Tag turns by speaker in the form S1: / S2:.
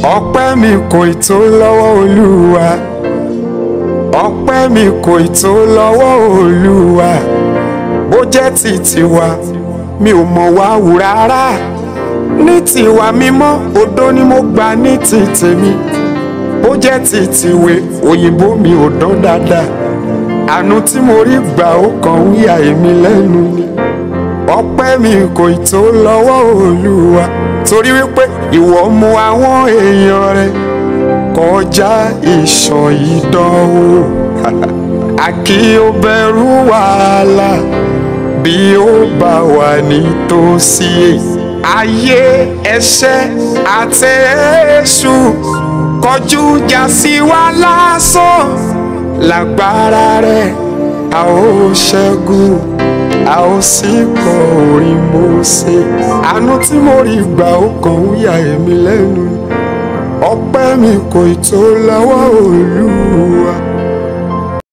S1: ọpẹ́ mi kò ì tó lọ́wọ́ olúwa ọpẹ́ mi kò ì tó lọ́wọ́ olúwa bó jẹ́ ti tiwa mi ò mọ̀ wá wù rárá ní tiwa mímọ́ odó ni mo gbà ní ti tèmi bó jẹ́ ti tiwe òyìnbó mi ò dán dáadáa àánú tí mo rí gbà ó kàn ń yà èmi lẹ́nu ni ọpẹ́ mi kò ì tó lọ́wọ́ olúwa torí wípé ìwọ mú àwọn èèyàn rẹ kọjá ìṣàn ìdánwò àkí ó bẹ̀rù wàhálà bí ó bá wà nítòsí ayé ẹ̀ṣẹ̀ àti èṣù kọjú ìjà sí wa lásán lágbára rẹ a ó ṣẹ́gun a ó sì kọ orin Mósè àánú tí mo rí gbà ó kàn ń yà èmi lẹ́nu ọpẹ́ mi kò ì tó lọ́wọ́ Olúwa.